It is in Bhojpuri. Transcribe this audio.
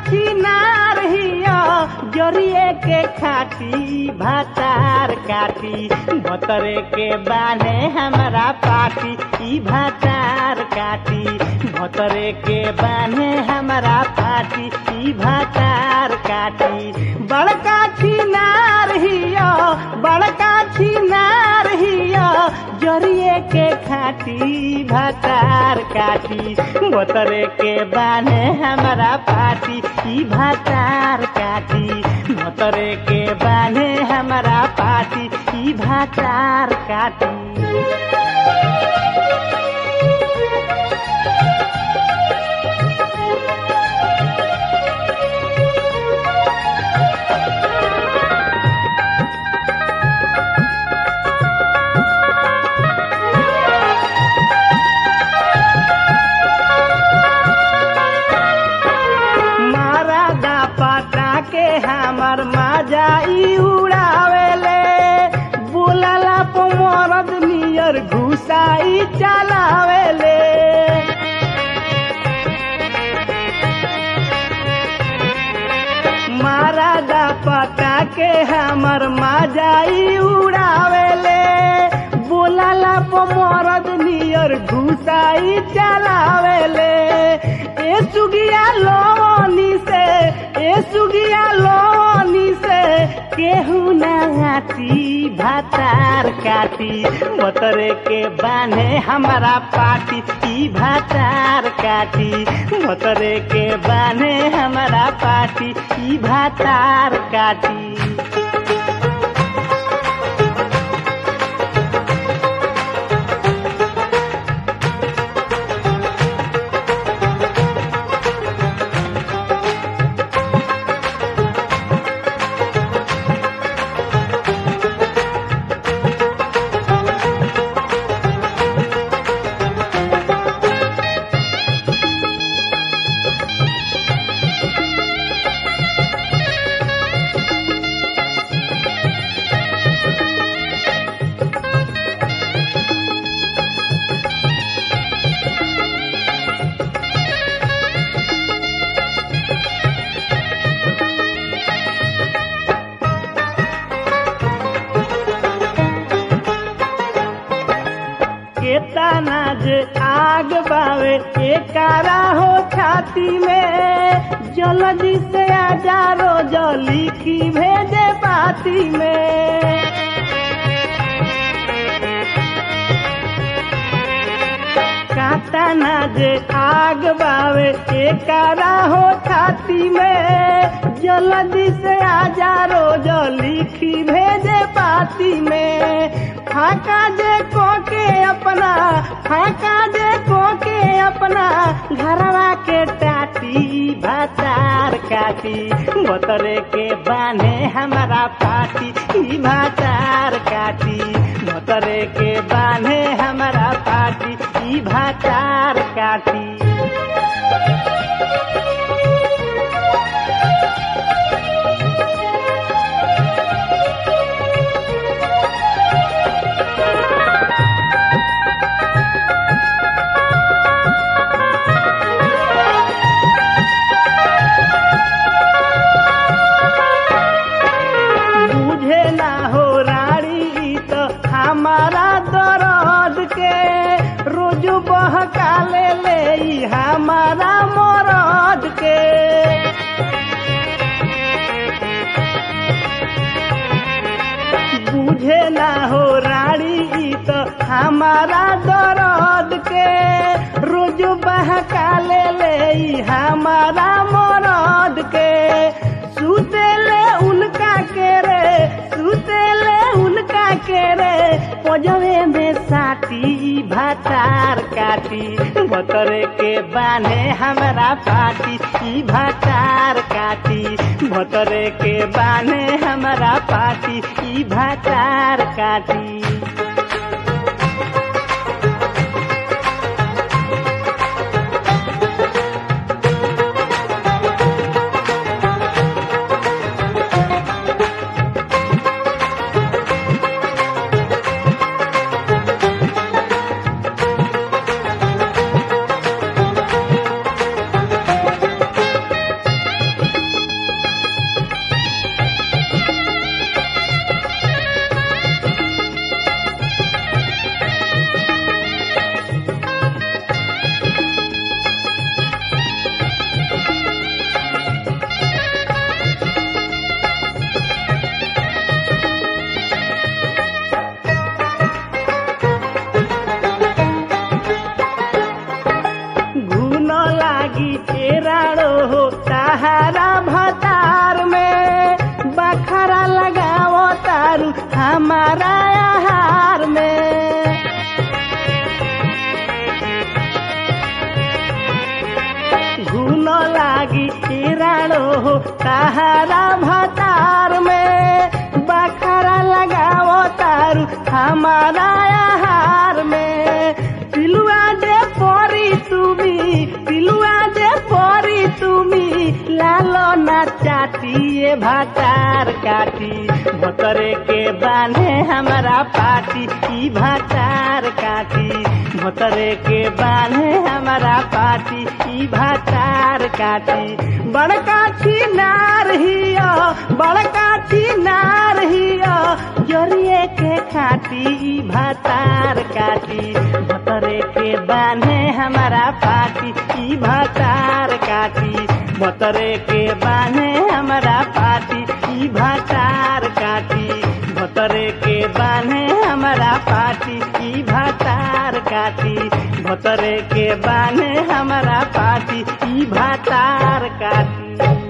छिनार हिया जरिए के खाटी भातार काटी भतरे के बाने हमरा पाटी ई भातार काटी भतरे के बाने हमरा पाटी ई भातार काटी बड़का छिनार हिया बड़का छिनार हिया जरिए के खाटी भातार काटी भतरे के बाने हमरा पाटी ई भातार काटी भतरे के बाने हमरा पाटी ई भातार काटी मारा दा पटा के हमर माजाई उड़ावेले बोलला पमरद नियर घुसाई चलावेले मारा दा पटा के हमर माजाई उड़ावेले बोलला पमरद नियर घुसाई चलावेले ए सुगिया लोनी से ए सुगिया लोनी से केहू ना हाथी भातार काटी मतरे के बाने हमारा पाटी ई भातार काटी मतरे के बाने हमारा पाटी ई भातार काटी केतना जे आग बावे एकारा हो छाती में जल्दी से आजा रोज लिखी भेजे पाती में काटा ना जे आग बावे एकारा हो छाती में जल्दी से आजा रोज लिखी भेजे पाती में फाका जे को के अपना फाका जे को के अपना घरवा के टाटी भातार काटी बतरे के बाने हमारा पाटी ई भातार काटी बतरे के बाने हमारा पाटी ई भातार काटी बुझे ना हो रानी तो हमारा दर्द के रोज बहका ले ले ई हमारा मरद के बुझे ना हो रानी ई तो हमारा दर्द के रोज बहका ले ले ई हमारा मरद के सुतेले उनका के रे सुतेले उनका के रे पजवे में साटी भातार काटी बतरे के बाने हमरा पाटी ई भातार काटी भतरे के बाने हमरा पाटी ई भातार काटी राड़ो हो सहारा भतार में बखरा लगाओ तारू हमारा आहार में घुन लागी राड़ो हो सहारा भतार में बखरा लगाओ तारू हमारा आहार में पिलुआ दे परी তুমি পিলুয়া দে পরি তুমি লালো না चाटिए भातार काटी भतरे के बांधे हमारा पाटी ई भातार काटी भतरे के बांधे हमारा पाटी ई भातार काटी बड़का छिनार हिया बड़का छिनार हिया जरिए के खाटी ई भातार काटी भतरे के बांधे हमारा पाटी ई भातार काटी भतरे के बांधे हमारा पाटी ई भातार काटी भतरे के बांधे हमारा पाटी ई भातार काटी भतरे के बांधे हमारा पाटी ई भातार काटी